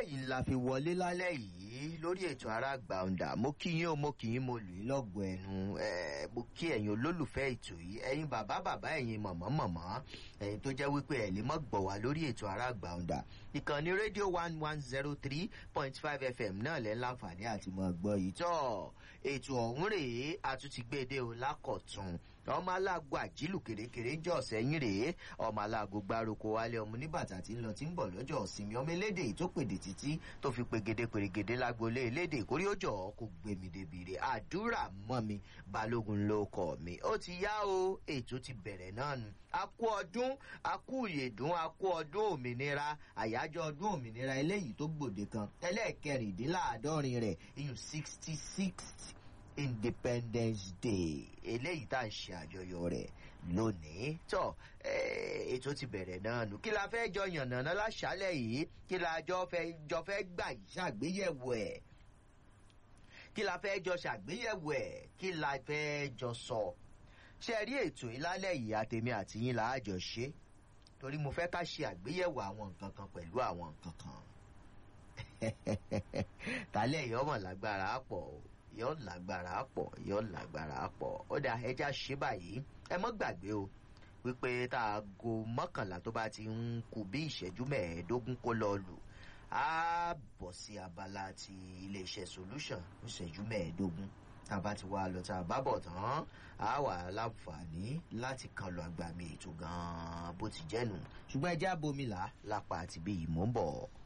eléyìí la fi wọlé lálẹ́ yìí lórí ètò ara gbàǹdà mo kí yín o mo kì í mo lù í lọ́gùn ẹnu mo kí ẹ̀yin olólùfẹ́ ètò yìí ẹ̀yin bàbá bàbá ẹ̀yin mọ̀mọ́ mọ̀mọ́ ẹ̀yin tó jẹ́ wípé ẹ̀ lè mọ́ gbọ̀ wá lórí ètò ara gbàǹdà ìkànnì rédíò one one zero three point five fm náà lẹ́ láǹfààní àti mọ̀ gbọ́ yìí tọ́ ètò ọ̀hún rèé àtúntìgbèdè o lákọ̀tún ọmọ aláàgọ àjílù kèrèkèrè jọ sẹyìn rèé ọmọ aláàgọ gbárùkù wálé ọmọ oníbàtà tí ń lọ tí ń bọ lọjọ ọsìnmi ọmọ elédè tó pèdè títí tó fi pegede pèrègede lágbolé elédè kórí ó jọ kó gbé mi débi rè àdúrà mọ mi balógun ló kọ mi ó ti yá o ètò ti bẹ̀rẹ̀ náà nu a kú ọdún a kú ìyèdún a kú ọdún òmìnira àyájọ́ ọdún òmìnira eléyìí tó gbòde kan ẹlẹ́ẹ̀kẹrìndínláàádọ́rin rẹ̀ iyùn sixty sixth independence day eléyìí tá à ń ṣe àjọyọ̀ rẹ̀ lónìí tọ́ ètò ti bẹ̀rẹ̀ náà nù kí la fẹ́ jọ yànnàná láṣálẹ̀ yìí kí la jọ fẹ́ jọ fẹ́ gbà yìí ṣàgbéyẹ̀wò ẹ̀ kí la fẹ́ jọ ṣàgbéyẹ̀wò ẹ̀ kí la fẹ́ jọ sọ ṣe rí ètò ìlálẹ̀ yìí àtèmi àti yín là á jọ ṣe torí mo fẹ́ ká ṣe àgbéyẹ̀wò àwọn nǹkan kan pẹ̀lú àwọn nǹkan kan tálẹ̀ yìí ọmọ lágbára pọ̀ o yóò lágbára pọ̀ yóò lágbára pọ̀ ó dà ẹja ṣe báyìí ẹ mọ́ gbàgbé o wípé tá a go mọ́kànlá tó bá ti ń kú bí ìṣẹ́jú mẹ́ẹ̀ẹ́dógún kó lọ lù á bọ̀ sí abala ti iléeṣẹ́ solution ìṣẹ́jú mẹ́ẹ̀ẹ́dógún tá a bá ti wá lọ tá a bá bọ̀ tán á wà láǹfààní láti kan lọ àgbà mi ètò gan-an bó ti jẹ́nu ṣùgbọ́n ẹjẹ́ abomi là lápá àti bí ìmọ̀ ń bọ̀.